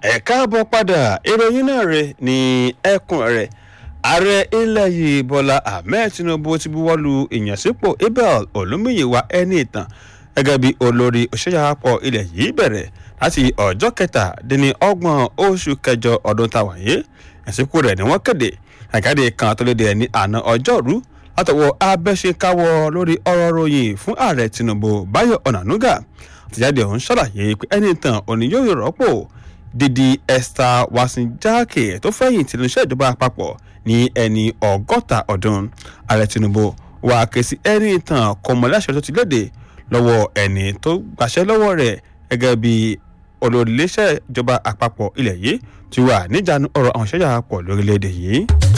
ẹ káàbọ̀ padà ìròyìn náà rè ní ẹkùn rẹ̀ ààrẹ ilẹ̀ yìí bọ́lá ahmed tinubu ti buwọ́lu ìyànsípò abel olùmíyíwá ẹni ìtàn gẹ́gẹ́ bí olórí òṣèyàpọ̀ ilẹ̀ yìí bẹ̀rẹ̀ láti ọjọ́ kẹtàdínlọ́gbọ̀n oṣù kẹjọ ọdún táwọn yìí ìyànsípò rẹ̀ ni wọ́n kéde àgáde kan tó léde ní àná ọjọ́rú látọwọ́ abẹ́ṣekáwọ́ lórí ọ̀rọ̀ ròyìn fún ààrẹ tinubu báyọ̀ ọ̀nànúgà àtìjáde ọ̀hún ṣàlàyé pé ẹni ìtàn òní yóò rọ́pò dídí esther wasinjake tó fẹ̀yìn tìlú iṣẹ́ ìjọba àpapọ̀ ní ẹni ọgọ́ta ọdún ààrẹ tinubu wà ké sí ẹni ìtàn kọmọláṣẹ tó ti léde lọ́wọ́ ẹni tó gbàṣẹ́ lọ́wọ́ rẹ̀ gẹ́gẹ́ bí olórí iléeṣẹ́ ìjọba àpapọ̀ ilẹ̀ yìí ti wà níjànú ọ̀rọ̀ àwọn ìṣẹ́jà àpapọ̀ lórílẹ̀‐èdè yìí.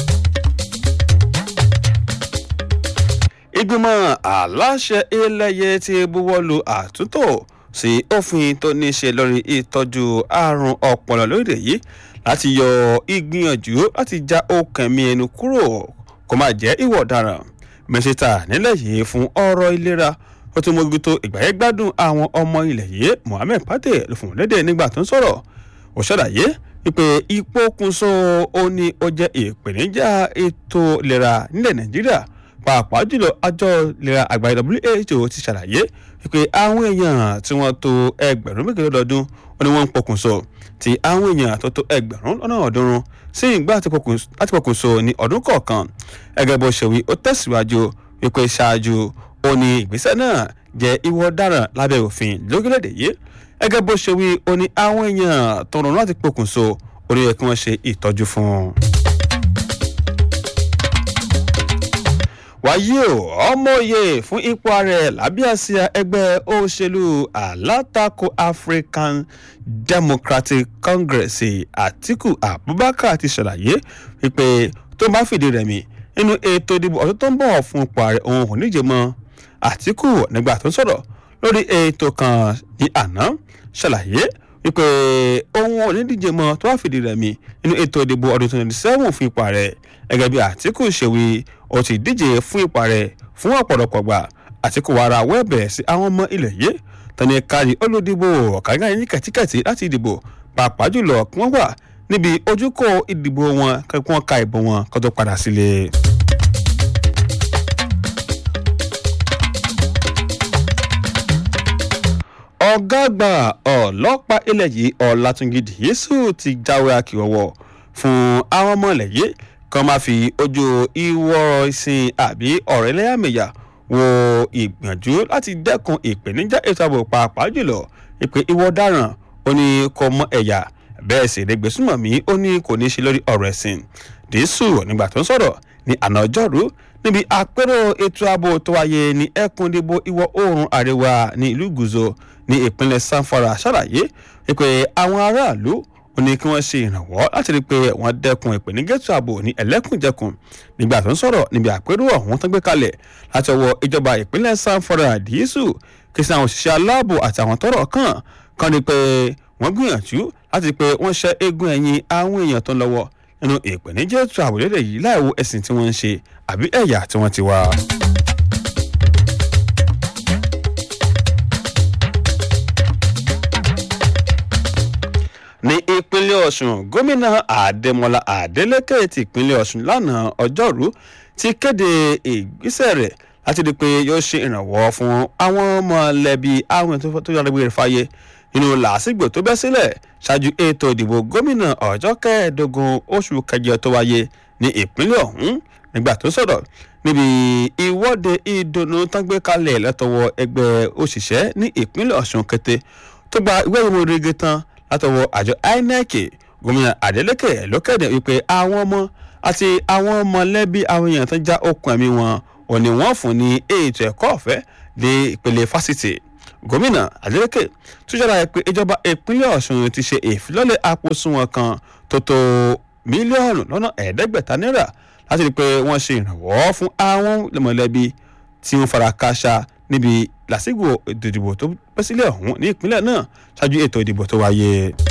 ìgbìmọ̀ aláṣẹ ilẹ̀yẹ ti buwọ́lu àtúntò sí òfin tó ní í ṣe lórí ìtọ́jú àrùn ọpọlọ lórílẹ̀ yìí láti yọ ìgbìyànjú láti já okùn ẹ̀mí ẹnu kúrò kó má jẹ́ ìwọ̀ ọ̀daràn mínísítà nílẹ̀ yìí fún ọ̀rọ̀ ìlera ó tún mójútó ìgbàyẹ̀gbádùn àwọn ọmọ ilẹ̀ yìí mohammed pate ló fún lédè nígbà tó ń sọ̀rọ̀ ó ṣàlàyé wípé ìpokùnso ó ní ó jẹ́ ìpèníjà ètò ìlera nílẹ̀ nàìjíríà pàápàá jùlọ àjọ ìlera àgbáyé who ti ṣàlàyé wípé àwọn èèyàn tí wọ́n tó ẹgbẹ̀rún méjì lọ́dọọdún ó ní wọ́n ń pokùnso tí àwọn èèyàn tó tó ẹgbẹ̀rún lọ́nà ọ̀ọ́dúnrún sí ìgbà láti pokùnso ní ọdún kọ̀ọ̀kan ẹgẹ́ bó ṣe wí ó tẹ̀síwájú wípé ṣáájú ó ní ìgbésẹ̀ náà jẹ́ ìwọ ọ̀daràn lábẹ́ òfin lórílẹ̀‐èdè yìí ẹgẹ́ bó ṣe wí ó ní àwọn èèyàn tó rọrùn láti pokùnso ó ní yẹ kí wọ́n ṣe ìtọ́jú fún un. wáyé o ọmọye fún ipò ààrẹ lábẹ́ àsíá ẹgbẹ́ òṣèlú alátakò african democratic congress àtiku abubakar ti ṣàlàyé wípé tó bá fìdí rẹmi nínú ètò ìdìbò ọdún tó ń bọ̀ fún ipò ààrẹ òun kò níje mọ́ àtiku nígbà tó ń sọ̀rọ̀ lórí ètò kan ní àná ṣàlàyé wípé òun ò ní díje mọ́ tó bá fìdí rẹmi nínú ètò ìdìbò ọdún twenty seven fún ipò ààrẹ gẹ́gẹ́ bí àtiku ṣèwé ó ti díje fún ipò ààrẹ fún ọ̀pọ̀lọpọ̀ gbà àtiku wàrà wẹ́ẹ̀bẹ̀ sí àwọn ọmọ ilẹ̀ yìí tani kárí olódìbò ọ̀kágá yín kẹ̀tíkẹ̀tí láti dìbò pàápàá jùlọ kí wọ́n wà níbi ojúkọ ìdìbò wọn kí wọ́n ka ìbò wọn kó tó padà sílé. ọ̀gá àgbà ọlọ́pàá ilẹ̀ yìí ọ̀làtúnjì yéṣù ti jáwé akíwọ́wọ́ fún àwọn ọmọ ilẹ̀ yìí kan máa fi ojú ìwọ ìsìn àbí ọ̀rẹ́ lẹ́yàmẹ̀yà wo ìgbìyànjú láti dẹ́kun ìpèníjà ètò ààbò pàápàá jùlọ ìpè ìwọ ọ̀daràn ó ní kò mọ ẹ̀yà bẹ́ẹ̀ sì rẹ̀ gbèsùmọ̀mí ó ní kò ní í ṣe lórí ọ̀rọ̀ ẹ̀sìn dìísù nígbà tó ń sọ̀rọ̀ ní àná ọjọ́rú níbi àpérò ètò ààbò tó wáyé ní ẹkùn ìdìbò ìwọ̀ oòrùn àríwá ní ìlú gùzò ní ìpínlẹ̀ sanfara ṣàlàyé pé àwọn aráàlú ó ní kí wọ́n ṣe ìrànwọ́ láti rí i pé wọ́n dẹ́kun ìpènígẹ́tù ààbò ní ẹlẹ́kùnjẹkùn nígbà tó ń sọ̀rọ̀ níbi àpérò ọ̀hún tó gbé kalẹ̀ láti ọwọ́ ìjọba ìpínlẹ̀ sanfara díísù kí sí àwọn òṣìṣẹ́ aláàbò àti àwọn tọ́rọ̀ kàn kàn ní pé wọ́n gbìyànjú láti pé wọ́n ṣẹ́ eégún ẹ̀yìn àwọn èèyàn tó ń lọ́wọ́ nínú ìpènígẹ́tù ààbò lédè yìí láìwo ẹ̀sìn tí wọ́n ń ṣe àbí ẹ̀yà tí wọ́n ti wá. ní ìpínlẹ̀ ọ̀sùn gómìnà àdèmọ́lá àdélékè ti ìpínlẹ̀ ọ̀sùn lánàá ọjọ́rú ti kéde ìgbésẹ̀ rẹ̀ láti di pé yóò ṣe ìrànwọ́ fún àwọn mọ̀lẹ́bí àwọn tó yára gbé rẹ̀ fáyé nínú làásìgbò tó bẹ́ sílẹ̀ ṣáájú ètò ìdìbò gómìnà ọjọ́ kẹẹ̀ẹ́dógún oṣù kẹjọ tó wáyé ní ìpínlẹ̀ ọ̀hún nígbà tó sọ̀rọ̀ níbi ìwọ́de ìdùnnú tán gbé kalẹ̀ látọwọ́ ẹgbẹ́ òṣìṣẹ́ ní ìpínlẹ̀ ọ̀sùn kété tó gba ìwé ìwé rege tán látọwọ́ àjọ inec gómìnà adeleke ló kéde wípé àwọn ọmọ àti àwọn mọ̀lẹ́bí àwọn èèyàn tó já okùn ẹ̀mí wọn ò ní wọ́n fún ní ètò ẹ̀kọ́ ọ̀fẹ́ dé ìpele fásitì gómìnà adeleke tún ṣàlàyé pé ìjọba ìpínlẹ̀ ọ̀ṣun ti ṣe ìfilọ́lẹ̀ àpòsùnwọ̀n kan tó tó mílíọ̀nù lọ́nà ẹ̀ẹ́dẹ́gbẹ̀ta náírà láti rí i pé wọ́n ṣe ìrànwọ́ fún àwọn mọ̀lẹ́bí tí wọ́n fara káṣá níbi làásìgbò ètò ìdìbò tó bẹ́ sílẹ̀ ọ̀hún ní ìpínlẹ̀ náà ṣáájú ètò ìdìbò tó wáyé.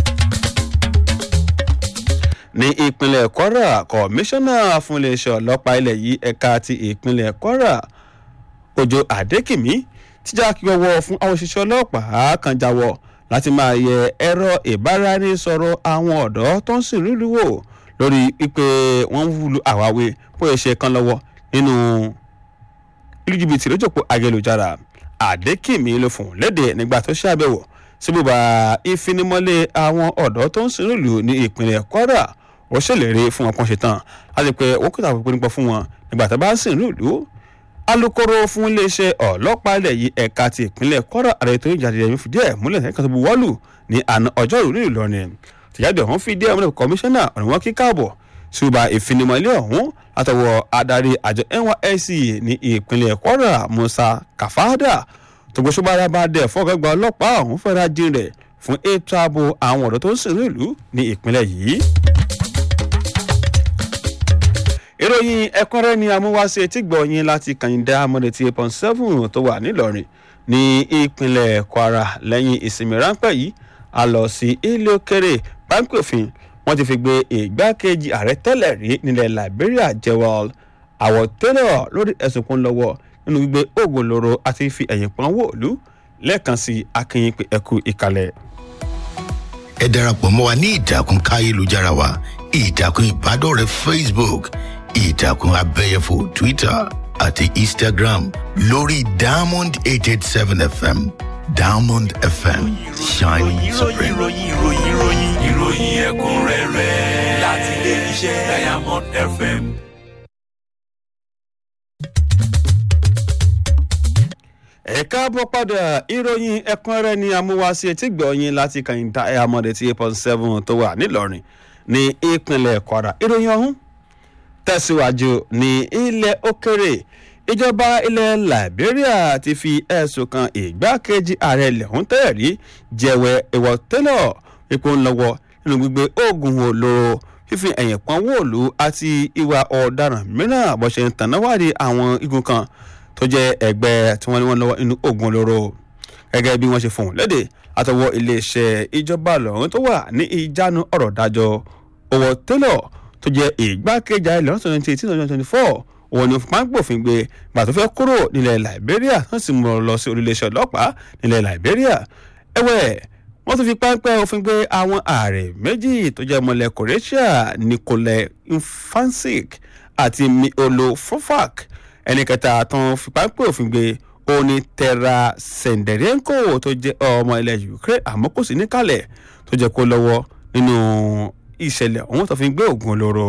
ní ìpínlẹ̀ kwara kọmíṣánná fún iléeṣẹ́ ọlọ́pàá ilẹ̀ yìí ẹ̀ka ti ìpínlẹ̀ kwara òjò àdékìmí tíjà kí wọ́wọ́ fún àwọn òṣìṣẹ́ ọlọ́pàá kan jáwọ́ láti máa yẹ ẹ̀rọ ìbáraẹnisọ̀rọ̀ àwọn ọ̀dọ́ tó ń sìn lùlù wò lórí pípé wọ́n ń wúlò àwáwí bóyá ṣe kan lọ́wọ́ nínú ìlú jìbìtì lójúpọ̀ ayélujára àdékìmí ló fún léde nígbà tó ṣàbẹ̀wò síbùbà ìfinimọ́lé àwọn ọ̀dọ́ tó ń sìn lùlù ní ìpínlẹ̀ kwara ó ṣèlérí fún wọn kan ṣetán láti pé wọ́n kò tàbí pínípọ̀ fún wọn nígbà tó bá ń sìn lùlù alūkkóró fún iléeṣẹ́ ọlọ́pàá ilẹ̀ yìí ẹ̀ka ti ìpínlẹ̀ kwara ààrẹ tó ń jáde ẹ̀mí fìdí ẹ̀ múlẹ̀ ẹ̀ka tó bu wọ́ọ̀lù ní àná ọjọ́rú nílùú ìlọrin tìjáde ọ̀hún fìdí ẹ̀ múlẹ̀ kọmíṣánná ọ̀rọ̀ wọn kí káàbọ̀ ṣùgbà ìfinimọ̀lé ọ̀hún látọwọ́ adarí àjọ nysc ní ìpínlẹ̀ kwara musa kafada tògbóṣùbára bá dẹ̀ fọ́gàgbà ọlọ́pàá ọ̀hún fẹ́ra jin rẹ̀ fún ètò ààbò àwọn ọ̀dọ́ tó ń sìn ìlú ní ìpínlẹ̀ yìí ìròyìn ẹ̀kúnrẹ́ ni amúwáṣe tí gbọ̀nyìn láti kàyíndá amọ̀dẹ̀tì eight point seven tó wà nílọrin ní ìpínlẹ̀ kwara lẹ́yìn ìsinmi ráńpẹ́ yìí a lọ sí ilé òkèrè páńpẹ́ òfin wọ́n ti fi gbé ìgbákejì ààrẹ tẹ́lẹ̀ rí nílẹ̀ liberia jewel àwọ̀tẹ́lẹ̀ lórí ẹ̀sùn kan lọ́wọ́ nínú gbígbé oògùn olóró àti fi ẹ̀yìn pọ́n wòlú lẹ́ẹ̀kan sí akínyìn pé ẹkú ìkàlẹ̀. ẹ darapọ̀ mọ́ wa ní ìtàkùn káyélujára wa ìtàkùn ìbádọ́rẹ̀ẹ́ facebook ìtàkùn abẹ́yẹfò twitter àti instagram lórí diamond eight eight seven fm diamond fm shining supreme. ìròyìn ìròyìn ìròyìn ìròyìn ẹ̀kúnrẹ́rẹ́ láti ilé iṣẹ́ diamond fm. ẹ káàbọ̀ padà ìròyìn ẹ̀kúnrẹ́rẹ́ ni amúwáṣe tí gbọ̀nyìn láti kàyíndá amọ̀dẹ̀tì eight point seven tó wà nílọrin ní ìpínlẹ̀ kwara ìròyìn ọ̀hún tẹ̀síwájú ní ilẹ̀ òkèrè ìjọba ilẹ̀ liberia ti fi ẹ̀sùn kan ìgbákejì ààrẹ ilẹ̀ ọ̀hún tẹ́lẹ̀ rí jẹ̀wẹ̀ ìwọ̀ tẹ́lọ̀ ipò ńlọ́wọ́ nínú gbígbé oògùn olóró fífi ẹ̀yìn pọ́n wòlú àti ìwà ọ̀daràn mìíràn bó ṣe ń tànáwádìí àwọn igun kan tó jẹ́ ẹgbẹ́ tí wọ́n ní wọ́n lọ́wọ́ inú oògùn olóró gẹ́gẹ́ bí wọ́n ṣe fòun léde àtọwọ́ iléeṣẹ́ ìjọba lọ́hún tó wà ní ìjánu ọ̀rọ̀ dájọ́ owó tẹ́lọ̀ tó jẹ́ ìgbákejì ààrẹ lọ́sọ̀ twenty eighteen twenty twenty four òun ni máa ń gbòfin gbé gbà tó fẹ́ kúrò nílẹ̀ liberia wọ́n sì mú ọ lọ sí orílẹ̀-èdè ọlọ́pàá nílẹ̀ liberia ẹ̀wẹ̀ wọ́n tún fi páńpẹ́ òfin gbé àwọn ààrẹ méjì tó jẹ́ mọ́lẹ̀ croatia nicole infansik àti miolo fofak ẹni kẹta tó ń fi páńpẹ́ òfin gbé òní terra senderenko tó jẹ́ ọmọ ilẹ̀ ukraine àmọ́ kò sí níkàlẹ̀ tó jẹ́ kó lọ́wọ́ nínú ìṣẹ̀lẹ̀ ọ̀hún tó fi gbé oògùn olóró.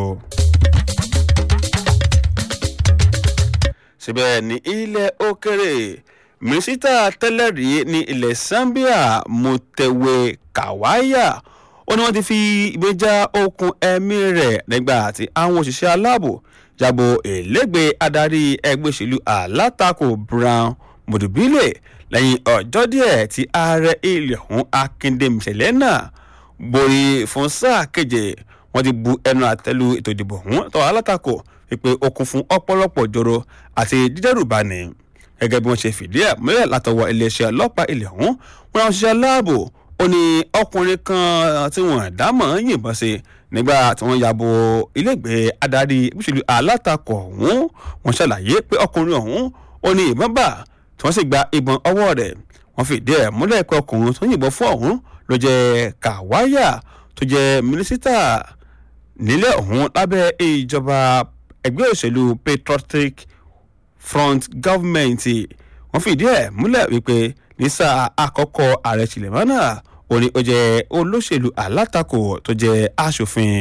síbẹ̀ ní ilẹ̀ òkèrè mínísítà tẹ́lẹ̀ rí ní ilẹ̀ zambia mutewe kawaya ó ní wọ́n ti fi ìgbéjà okùn ẹ̀mí rẹ̀ nígbà tí àwọn òṣìṣẹ́ aláàbò jábọ̀ èlégbèé adarí ẹgbẹ́ òṣèlú alátakò brown mudubile lẹ́yìn ọjọ́ díẹ̀ tí ààrẹ ilẹ̀ ọ̀hún akíndé mìṣẹ̀lẹ̀ náà borí fún sáà keje wọ́n ti bu ẹnu àtẹ́lu ètò ìdìbò ọ̀hún tọ́ alátakò wípé ó kún fún ọ̀pọ̀lọpọ̀ jòrò àti dídẹ́rùbani gẹ́gẹ́ bí wọ́n ṣe fìdí ẹ̀ múlẹ̀ látọwọ́ iléeṣẹ́ ọlọ́pàá ilẹ̀ ọ̀hún wọn àwọn òṣìṣẹ́ aláàbò ó ní ọkùnrin kan tí wọ́n dámọ̀ yìnbọn sí nígbà tí wọ́n yàbò ilégbèé adarí ìbúṣèlú alátakò ọ̀hún wọ́n ṣàlàyé pé ọkùnrin ọ̀hún ó ní ìbọn bá tí wọ́n sì gba ìbọn ọwọ́ rẹ̀ wọ́n fìdí ẹ̀ múlẹ̀ pé ọkùnrin tó yìnbọn fún ọ̀hún ló jẹ́ kàwáyà tó jẹ́ mínísítà nílẹ̀ ọ̀hún lábẹ́ ìjọba ẹgbẹ́ òṣèlú patriotic front government wọ́n fìdí ẹ̀ múlẹ̀ wípé ní sáà àkọ́kọ́ ààrẹ tìlẹ̀mọ́nà ó ní ó jẹ́ olóṣèlú alátakò tó jẹ́ aṣòfin.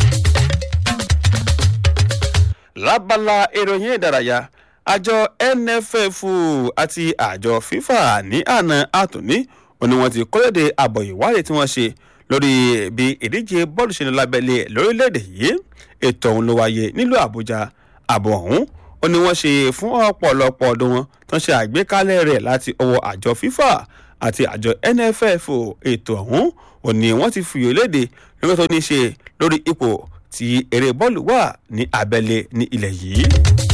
lábala ìròyìn ìdárayá àjọ nff àti àjọ fifa ní àná àtúní ó ní wọ́n ti kọ́lédè àbọ̀ ìwádìí tí wọ́n ṣe lórí bí ìdíje bọ́ọ̀lù ṣe ní lábẹ́lẹ̀ lórílẹ̀‐èdè yìí ètò ọ̀hún ló wáyé nílùú àbújá àbọ̀ ọ̀hún ó ní wọ́n ṣe fún ọ̀pọ̀lọpọ̀ ọdún wọn tó ń ṣe àgbékalẹ̀ rẹ̀ láti ọwọ́ àjọ fifa àti àjọ nff ètò ọ̀hún ò ní wọ́n ti fìyò léde lórí tó ní ṣe lórí ipò tí eré bọ́ọ̀lù wà ní abẹ́lé ní ilẹ̀ yìí.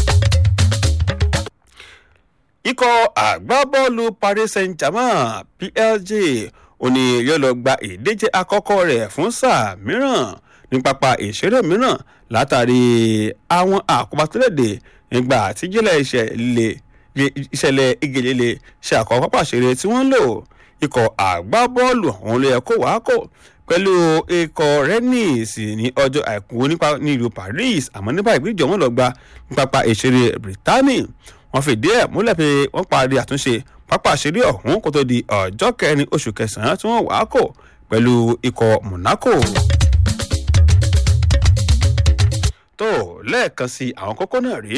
ikọ̀ àgbábọ́ọ̀lù paris saint-germain plg ó ní yóò lọ gba ìdíje àkọ́kọ́ rẹ̀ fún sáà mìíràn ní pápá ìṣeré mìíràn látàrí àwọn àkóbá tó léde nígbà tíjìlẹ̀ ìṣẹ̀lẹ̀ ìṣẹ̀lẹ̀ ìgèlélẹ̀ ṣe àkọ́kọ́ pápá ìṣeré tí wọ́n ń lò ikọ̀ àgbábọ́ọ̀lù ọ̀hún ló yẹ kó wàá kó pẹ̀lú ikọ̀ rennes ní ọjọ́ àìkú nípa nílùú paris àmọ́ nípa ìgbìjọ wọn lọ gba pápá ìṣeré brittany wọ́n fìdí ẹ̀ múlẹ̀ pé wọ́n parí àtúnṣe pápá ìṣeré ọ̀hún kó tó di ọjọ́ kẹrin oṣù kẹsàn-án tí wọ́n wàá kó pẹ̀lú ikọ̀ monaco. tó lẹ́ẹ̀kan sí àwọn kókó náà rí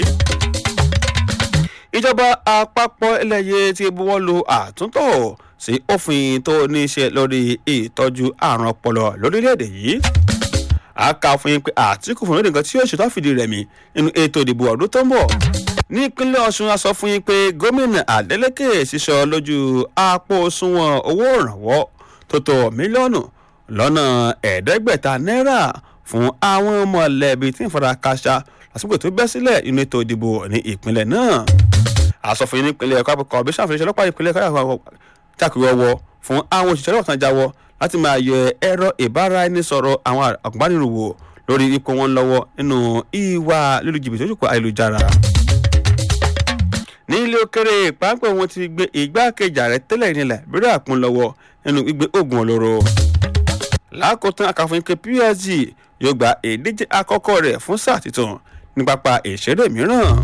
ìjọba àpapọ̀ ẹlẹ́yẹ ti buwọ́ lu àtúntò sí òfin tó ní í ṣe lórí ìtọ́jú àrùn ọpọlọ lórílẹ̀‐èdè yìí a kà fún yín pé àtìkù fún lóde nǹkan tí yóò ṣètò àfìdí rẹmi nínú ètò ìdìbò ọdún tó ń bọ̀ ní ìpínlẹ̀ ọ̀ṣun a sọ fún yín pé gómìnà adeleke ṣiṣọ lójú àpò òṣùwọ̀n owó ìrànwọ́ tó tó mílíọ̀nù lọ́nà ẹ̀ẹ́dẹ́gbẹ̀ta náírà fún àwọn mọ̀lẹ́bí tí ń fara káṣá lásìkò tó bẹ́ sílẹ̀ nínú ètò ìdìbò ní ìpínlẹ̀ náà àsọfún yín nípínlẹ̀ ẹ̀kọ́ àpapọ̀ ọ̀bí sàfihàn ọlọ́pàá ìpínlẹ̀ ẹ̀kọ́ takùrọ̀wọ̀ fún àwọn òṣìṣẹ́ ọlọ́pàá jáwọ́ láti máa yẹ ẹ̀rọ ìbáraẹnisọ̀rọ̀ àwọn àgùnbániròwò lórí ipò wọn lọ́wọ́ nínú ìwà lílu jìbìtì ojúkọ ayélujára. ní ilé òkèrè pápẹ́ wọn ti gbé igbákejì ààrẹ tẹ́lẹ̀ nílẹ̀ bírí àpọn lọ́wọ́ nínú gbígbé oògùn olóró. lákòótán àkàfọ̀yín pé psg yóò gba ìdíje àkọ́kọ́ rẹ̀ fún sáà tuntun ní pápá ìṣeré mìíràn.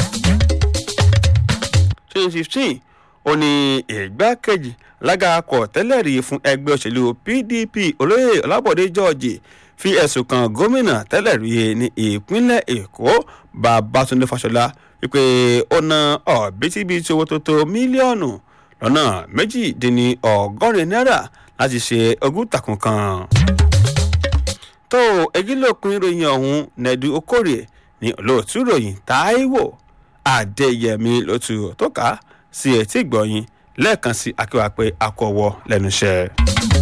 twenty fifteen ó ní ìgbákejì lágàkọ̀ tẹ́lẹ̀ rí fún ẹgbẹ́ òṣèlú pdp olóyè ọlábọ̀dé george fi ẹ̀sùn kan gómìnà tẹ́lẹ̀ rí ní ìpínlẹ̀ èkó babatunde fáṣọlá wípé ó ná ọ̀bítíbitì owó tó tó mílíọ̀nù lọ́nà méjìdínní ọgọ́rin náírà láti ṣe ogúntakùn kan. tó egílòpin ìròyìn ọ̀hún nẹ̀dú okòrè ní olóòtú ìròyìn táíwò adéyẹmí lótú tó ká sí etí ìgbọ̀yìn lẹ́ẹ̀kan sí akéwà pé akọ̀wọ́ lẹ́nu iṣẹ́.